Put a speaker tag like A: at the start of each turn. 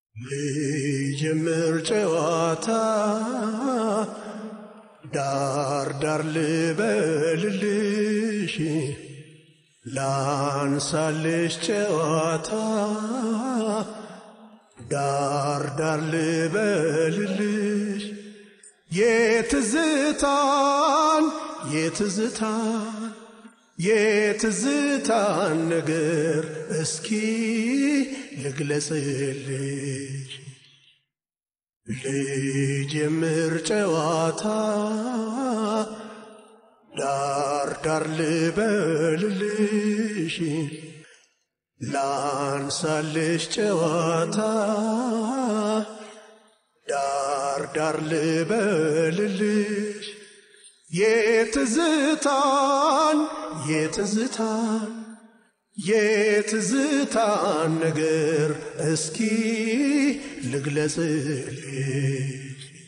A: ልጀምር ጨዋታ ዳር ዳር ልበልልሽ ላንሳልሽ ጨዋታ ዳር ዳር ልበልልሽ የትዝታን የትዝታን የትዝታን ነገር እስኪ ልግለጽልሽ ልጀምር ጨዋታ ዳር ዳር ልበልልሽ ላንሳልሽ ጨዋታ ዳር ዳር ልበልልሽ የትዝታን የትዝታን የትዝታን ነገር እስኪ ልግለጽልሽ